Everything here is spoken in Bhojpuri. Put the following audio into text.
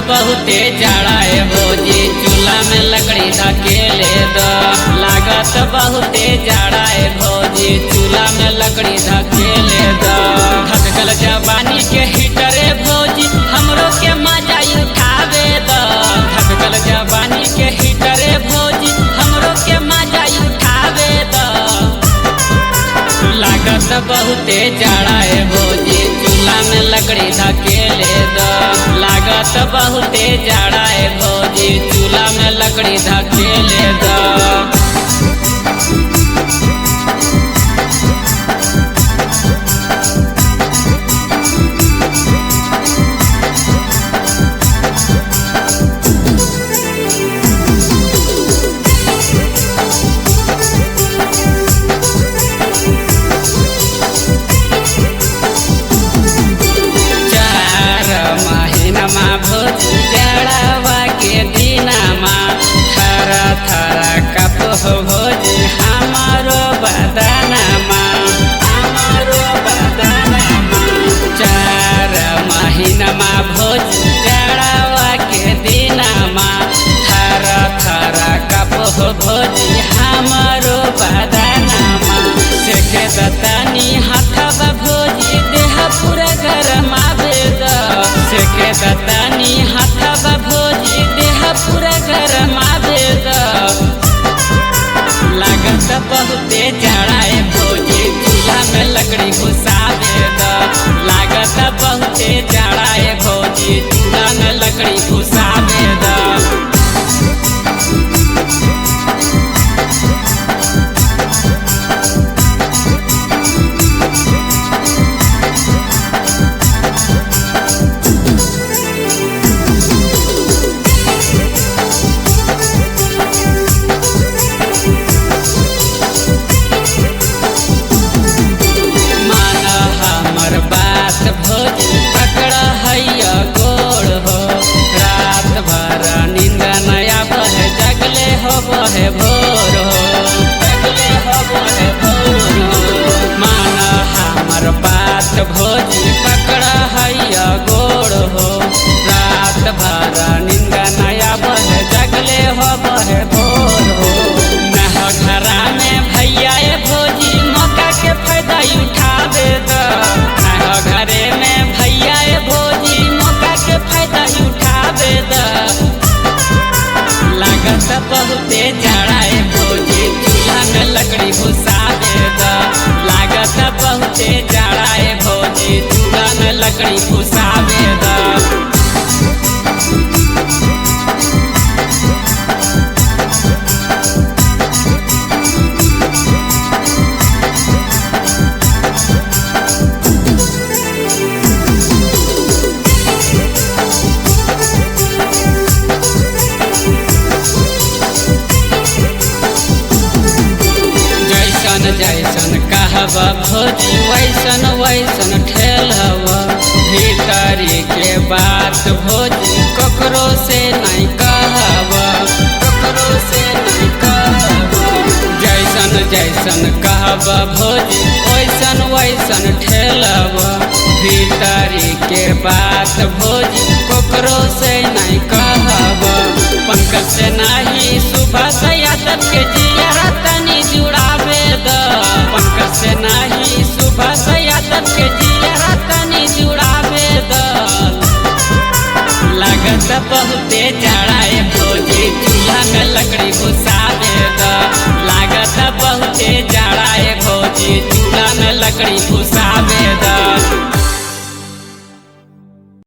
बहुते जाड़ा ए भौजी चूल्हा में लकड़ी धकेले द लागत बहुते जाड़ा ए भौजी चूल्हा में लकड़ी धकेले द धकल जवानी के हीटर ए भौजी हमरो के मजा उठावे द धकल जवानी के हीटर ए भौजी हमरो के मजा उठावे द लागत बहुते जाड़ा ए भौजी चूल्हा में लकड़ी धकेले द लागत बहुते जाड़ा ए भौजी चूल्हा में लकड़ी धकेले द चार महीनमा भौजी जाड़ावा के दिनमा थर थर कप हो भौजी हमारो बदनमा हमारो बदनमा चार महीनमा भौजी जाड़ावा के दिनमा थर थर कप हो भौजी हमारो बदनमा सेके दतानी हाथवा भौजी देह पूरा गरमावे द सेके दतानी हाथवा भौजी देह पूरा गरमावे द लागत बहुते जाड़ा ए भौजी चूल्हा में लकड़ी घुसावे द लागत बहुते जाड़ा ए भौजी चूल्हा में लकड़ी घुसावे द मान हमर बात भोज पकड़ हैया गोड़ हो रात भर नींद नया बहे जगले हो बहे भोर हो जगले हो बहे भोर हो मान हमर बात भोज पकड़ हैया गोड़ हो रात भर नींद नया बहे जगले हो बहे भोर हो नह घरा में भैया ए भोजी मौका के फायदा उठावे द नह घरे में भैया ए भोजी मौका के फायदा उठावे द लागत बहुते जाड़ा ए भोजी चूल्हा में लकड़ी घुसावे द लागत बहुते जाड़ा ए भोजी चूल्हा में लकड़ी घुसावे द जैसन जैसन कहब भोजी वैसन वैसन ठेलब भीतरी के बात भोजी ककरो से नहीं कहब ककरो से नहीं कहब जैसन जैसन कहब भोजी वैसन वैसन ठेलब भीतरी के बात भोजी ककरो से नहीं कहब पंकज से नहीं सुबह से यादव के जिया तनी जुड़ावे द पंकज से नहीं सुबह से यादव के जिया तनी जुड़ावे द लागत बहुते जाड़ा ए भौजी चूल्हा में लकड़ी घुसावे द लागत बहुते जाड़ा ए भौजी चूल्हा में लकड़ी घुस